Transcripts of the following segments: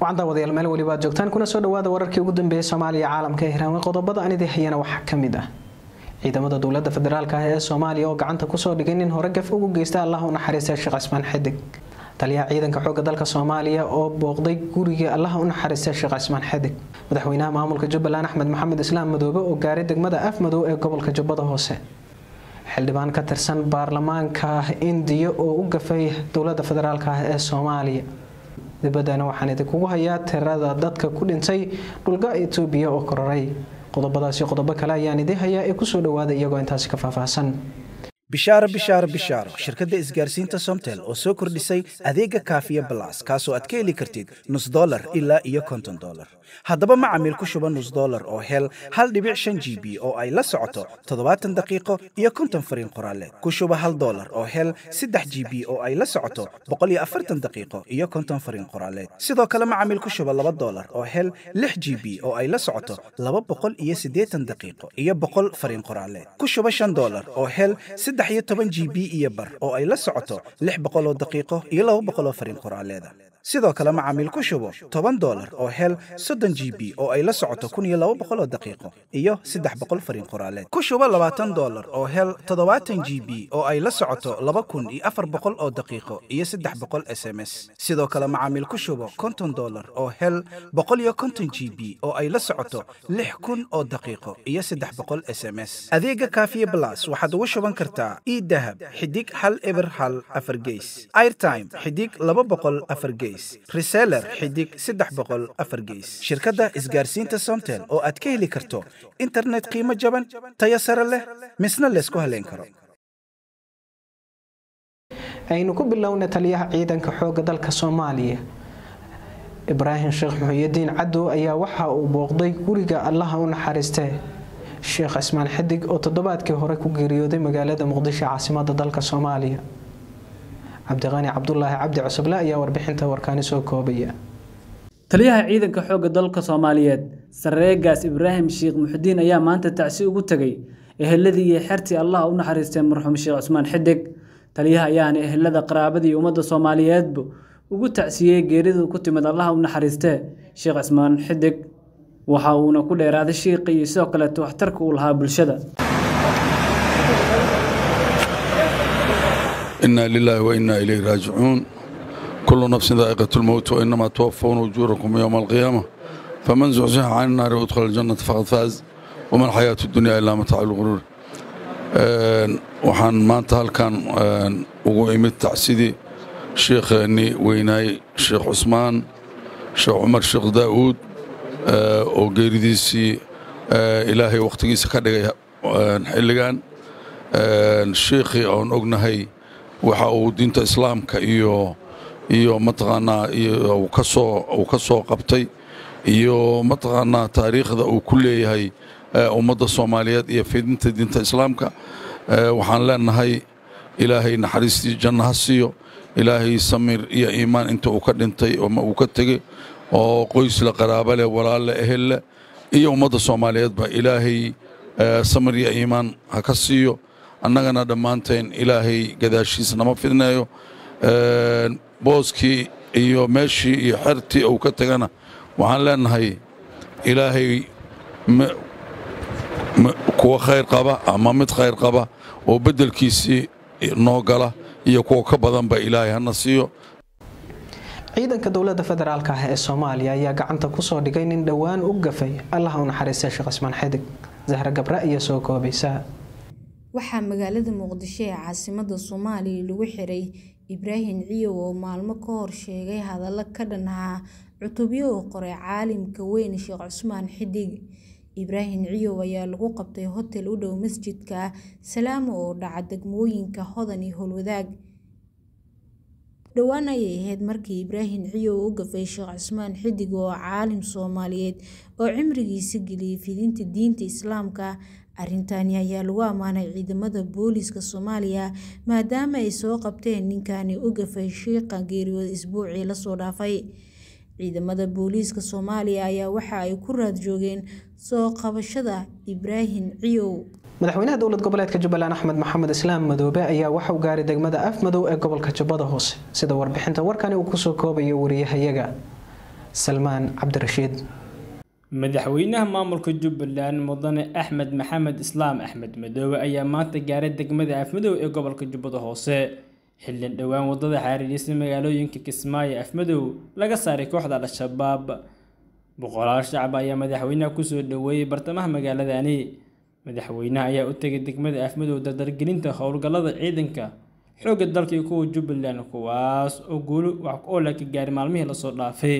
waxaan daawadayaal meel weliba aad joogtaan kuna soo dhawaada wararkii ugu dambeeyay soomaaliya caalamka ee hiraamay qodobada aan idin hayana waxaa ka mid ah ciidamada dowladda federaalka ah ee soomaaliya oo gacanta kusoo dhigay nin hore gaf ugu geysta allah u naxariistay sheekh cismaan xidig taliyaha ciidanka xoogga dalka soomaaliya oo booqday guriga allaha u naxariistay sheekh cismaan xidig madaxweynaha maamulka jubbaland axmed maxamed islaam madoobe oo gaaray degmada afmadow ee gobolka jubbada hoose xildhibaan ka tirsan baarlamaanka indiya oo u gafay dowladda federaalk ah ee soomaaliya dibaddana waxaan idinkugu hayaa tirada dadka ku dhintay dhulga etoobiya oo kororay qodobadaasi qodobo kale ayaan idiin hayaa ee kusoo dhawaada iyagoo intaasi ka faahfaahsan bishaaro bishaaro bishaaro shirkadda isgaarsiinta somtel oo soo kordhisay adeega kaafiya balas kaasoo aad ka heli kartid nus dolar ilaa iyo konton dolar haddaba macamiil ku shuba nus dolar oo hel hal dhibic shan g b oo ay la socoto toddobaatan daqiiqo iyo konton fariin qoraaleed ku shuba hal dolar oo hel saddex g b oo ay la socoto boqol iyo afartan daqiiqo iyo konton fariin qoraaleed sidoo kale macamiil ku shuba laba dolar oo hel lix g b oo ay la socoto laba boqol iyo siddeetan daqiiqo iyo boqol fariin qoraaleed ku shuba shan dolar oo hel saddex iyo toban g b iyo bar oo ay la socoto lix boqol oo daqiiqo iyo laba boqol oo fariin qoraaleeda sidoo kale macaamiil ku shubo toban dolar oo hel soddon g b oo ay la socoto kun iyo laba boqol oo daqiiqo iyo saddex boqol fariin qoraaleed ku shubo labaatan dolar oo hel toddobaatan g b oo ay la socoto laba kun iyo afar boqol oo daqiiqo iyo saddex boqol s m s sidoo kale macaamiil ku shubo konton dolar oo hel boqol iyo konton g b oo ay la socoto lix kun oo daqiiqo iyo saddex boqol s m s adeega kaafiye blas waxaad ugu shuban kartaa idahab xidig hal eber hal afar geys airtime xidig laba boqol afar geys reseller xidig saddex boqol afar geys shirkadda isgaarsiinta somtel oo aad ka heli karto internet qiimo jaban tayo sare leh misna laysku haleyn karo aynu ku bilowna taliyaha ciidanka xoogga dalka soomaaliya ibraahim sheekh muxuyidiin cadow ayaa waxa uu booqday guriga allaha u naxariistee sheekh cismaan xidig oo toddobaadkii hore ku geeriyooday magaalada muqdisho caasimada dalka soomaaliya cabdiqani cabdulaahi cabdi cusuble ayaa warbixinta warkaani soo koobaya taliyaha ciidanka xoogga dalka soomaaliyeed sareegaas ibraahim sheekh muxudiin ayaa maanta tacsi ugu tegay eheladii iyo xertii allah u naxariistay marxuum sheekh cusmaan xidig taliyaha ayaana ehelada qaraabadii ummadda soomaaliyeedba ugu tacsiyey geeridu ku timid allaha u naxariistee sheekh cismaan xidig waxa uuna ku dheeraaday shiiqi iyo sidoo kaleeto waxtarka uu lahaa bulshada إنا لله وإنا إليه راجعون كل نفس ذائقة الموت وإنما توفون أجوركم يوم القيامة فمن زحزح عن النار وادخل الجنة فقد فاز وما الحياة الدنيا إلا متاع الغرور waxaan maanta halkan ugu imid tacsidii sheekheennii weynaay sheekh cusmaan sheekh cumar sheekh daa'uud oo geeridiisii ilaahay wakhtigiisa ka dhigay xilligan sheekhii oon ognahay waxa uu diinta islaamka iyo iyo mataqaanaa uu ka soo uu ka soo qabtay iyo mataqaanaa taariikhda uu ku leeyahay ummadda soomaaliyeed iyo fidinta diinta islaamka waxaan leenahay ilaahay naxariistii janno ha siiyo ilaahay samir iyo iimaan inta uu ka dhintay ama uu ka tegey oo qoysle qaraabo leh walaale ehel leh iyo ummadda soomaaliyeedba ilaahay samir iyo iimaan ha ka siiyo annagana dhammaanteen ilaahay gadaashiisa nama fidneeyo booskii iyo meeshii iyo xertii uu ka tegana waxaan leenahay ilaahay kuwa khayr qaba ama mid khayr qaba oo beddelkiisii noo gala iyo kuwa ka badanba ilaahay hana siiyo ciidanka dowladda federaalk ah ee soomaaliya ayaa gacanta kusoo dhigay nin dhowaan u gafay allaha u naxariistay sheekh cismaan xidig zahra gabre ayaa soo koobaysa waxaa magaalada muqdisho ee caasimada soomaaliya lagu xiray ibraahim ciyow oo maalmo ka hor sheegay hadallo ka dhan ahaa cutubyo uu qoray caalimka weyn sheekh cusmaan xidig ibraahim ciyow ayaa lagu qabtay hotel u dhow masjidka salaamo oo dhaca degmooyinka hodan iyo howlwadaag dhowaan ayay ahayd markii ibraahim ciyow u gafay sheekh cusmaan xidig oo caalim soomaaliyeed oo cimrigiisa geliyay fidinta diinta islaamka arrintani ayaa lagu ammaanay ciidamada booliiska soomaaliya maadaama ay soo qabteen ninkani u gafay shiiqa geeriyooda isbuucii lasoo dhaafay ciidamada booliiska soomaaliya ayaa waxa ay ku raad joogeen soo qabashada ibraahim ciyow madaxweynaha dowlad goboleedka jubbaland axmed maxamed islaam madoobe ayaa waxa uu gaaray degmada afmadow ee gobolka jubbada hoose sida warbixinta warkani uu kusoo koobayo wariyahayaga salmaan cabdirashiid madaxweynaha maamulka jubbaland mudane axmed maxamed islaam axmed madoobe ayaa maanta gaaray degmada afmadow ee gobolka jubbada hoose xildhin dhowaan wadada xariirisa magaalooyinka kismaayo afmadow laga saaray kooxda al-shabaab boqolaal shacab ayaa madaxweynaha kusoo dhoweeyey bartamaha magaaladani madaxweynaha ayaa u tegay degmada afmadow dardargelinta howlgallada ciidanka xoogga dalka iyo kuwa jubbaland kuwaas oo guulo wax ku oola ka gaaray maalmihii lasoo dhaafay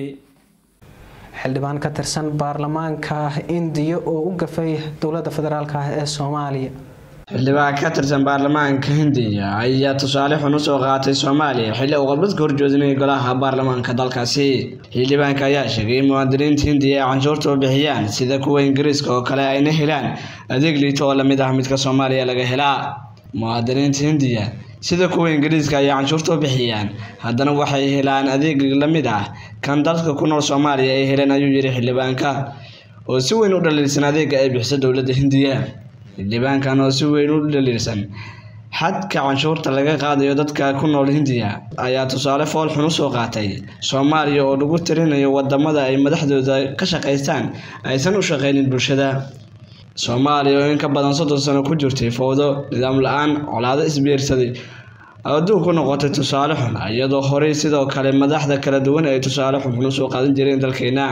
xildhibaan ka tirsan baarlamaanka indiya oo u gafay dowladda federaalk ah ee soomaaliya xildhibaan ka tirsan baarlamaanka hindiya ayaa tusaale xun usoo qaatay soomaaliya xilli uu khudbad ka horjoodinayay golaha baarlamaanka dalkaasi xildhibaanka ayaa sheegay in muwaadiniinta hindiya ay canshuurta u bixiyaan sida kuwa ingiriiska oo kale ayna helaan adeeg liito oo lamid ah midka soomaaliya laga helaa muwaadiniinta hindiya sida kuwa ingiriiska ayay canshuurta u bixiyaan haddana waxay helaan adeeg la mid ah kan dalka ku nool soomaaliya ay heleen ayuu yidhi xildhibaanka oo si weyn u dhaliilsan adeega ay bixiso dowladda hindiya xildhibaankan oo si weyn u dhaliilsan xadka canshuurta laga qaadayo dadka ku nool hindiya ayaa tusaale fool xun usoo qaatay soomaaliya oo lagu tirinayo wadamada ay madaxdooda ka shaqaystaan aysan u shaqaynin bulshada soomaaliya oo in ka badan soddon sano ku jirtay fowdo nidaam la-aan colaado isbiirsaday adduun ku noqotay tusaale xun iyadoo horey sidoo kale madaxda kala duwan ay tusaale xunxun usoo qaadan jireen dalkeena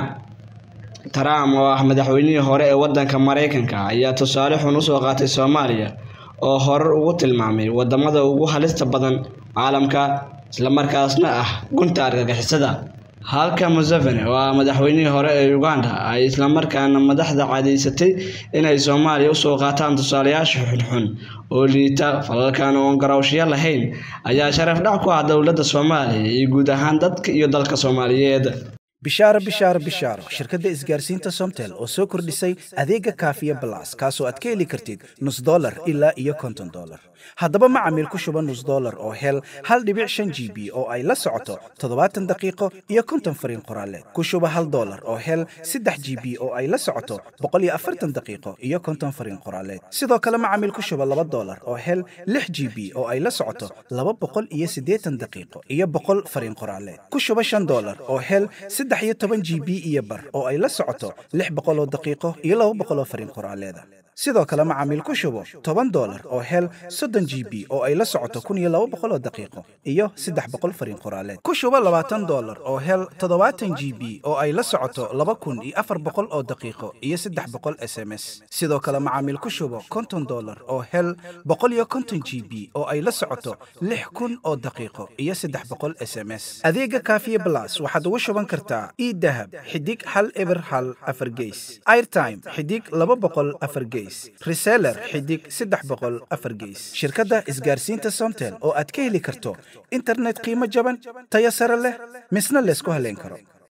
trump oo ah madaxweynihii hore ee wadanka mareykanka ayaa tusaale xun usoo qaatay soomaaliya oo horar ugu tilmaamay wadamada ugu halista badan caalamka islamarkaasna ah gunta argagixisada halka museveni oo ah madaxweynihii hore ee uganda ay islamarkaana madaxda cadaysatay inay soomaaliya usoo qaataan tusaalayaasha xunxun oo liita falalkan oon garawshyo lahayn ayaa sharaf dhac ku ah dowladda soomaaliya iyo guud ahaan dadka iyo dalka soomaaliyeed bishaaro bishaaro bishaaro shirkadda isgaarsiinta somtel oo soo kordhisay adeega kaafiya balas kaasoo aad ka heli kartid nus dolar ilaa iyo konton dolar haddaba macamiil ku shuba nus dolar oo hel hal dhibic shan g b oo ay la socoto toddobaatan daqiiqo iyo konton fariin qoraaleed ku shuba hal dolar oo hel saddex g b oo ay la socoto boqol iyo afartan daqiiqo iyo konton fariin qoraaleed sidoo kale macamiil ku shuba laba dolar oo hel lix g b oo ay la socoto laba boqol iyo siddeetan daqiiqo iyo boqol fariin qoraaleed ku shuba shan dolar oo hel saddex iyo toban g b iyo bar oo ay la socoto lix boqoloo daqiiqo iyo laba boqoloo fariin qoraaleeda sidoo kale macaamiil ku shubo toban dolar oo hel soddon g b oo ay la socoto kun iyo laba boqoloo daqiiqo iyo saddex boqol fariin qoraaleed ku shubo labaatan dolar oo hel toddobaatan g b oo ay la socoto laba kun iyo afar boqol oo daqiiqo iyo saddex boqol s m s sidoo kale macaamiil ku shubo konton dolar oo hel boqol iyo konton g b oo ay la socoto lix kun oo daqiiqo iyo saddex boqol s m s adeega kaafiye blas waxaad ugu shuban kartaa idahab xidig hal eber hal afar geys airtime xidig laba boqol afar geys reseller xidig saddex boqol afar geys shirkadda isgaarsiinta somtel oo aad ka heli karto internet qiimo jaban tayo sare leh misna laysku haleyn karo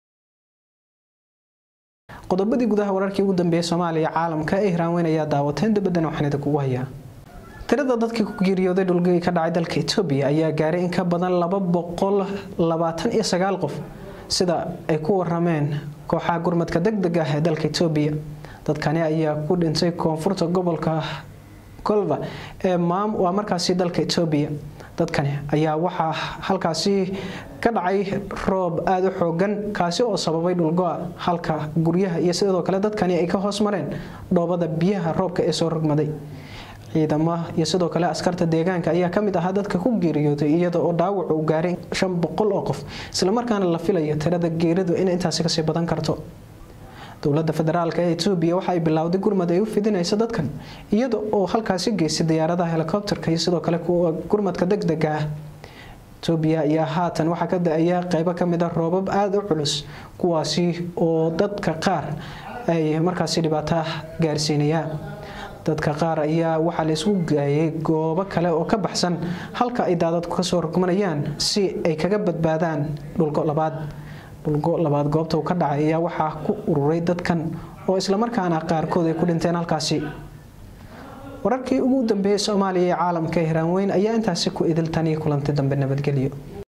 qodobadii gudaha wararkii ugu dambeeyay soomaaliya caalamka ee hiraanweyn ayaa daawateen dabadana waxaan idin kugu hayaa tirada dadkii ku geeriyooday dhulgii ka dhacay dalka etoobiya ayaa gaaray in ka badan laba boqol labaatan iyo sagaal qof sida ay ku warameen kooxaha gurmadka deg deg ah ee dalka etoobiya dadkani ayaa ku dhintay koonfurta gobolka golva ee waa markaasi dalka etoobiya dadkani ayaa waxaa halkaasi ka dhacay roob aada u xoogan kaasi oo sababay dhulgoa halka guryaha iyo sidoo kale dadkani ay ka hoos mareen dhoobada biyaha roobka ee soo rogmaday ciidamo iyo sidoo kale askarta deegaanka ayaa kamid ahaa dadka ku geeriyooday iyada oo dhaawac uu gaaray shan boqol oo qof islamarkaana la filayo tirada geeridu in intaasi kasii badan karto dowlada federaalk ee etoobiya waxa ay bilowday gurmad ay u fidinaysa dadkan iyada oo halkaasi geystay diyaaradaha helikobterka iyo sidoo kale kuwa gurmadka degdega ah etoobiya ayaa haatan waxaa ka da-aya qeybo kamid a roobab aada u culus kuwaasi oo dadka qaar ay markaasi dhibaato gaarsiinayaan dadka qaar ayaa waxaa la isku gaayay goobo kale oo ka baxsan halka ay daadadku kasoo rogmanayaan si ay kaga badbaadaan dhulgo labaad dhulgo labaad goobta uu ka dhacay ayaa waxaa ku ururay dadkan oo islamarkaana qaarkood ay ku dhinteen halkaasi wararkii ugu dambeeyay soomaaliya ee caalamka hiraanweyn ayaa intaasi ku idiltan iyo kulantay dambe nabadgelyo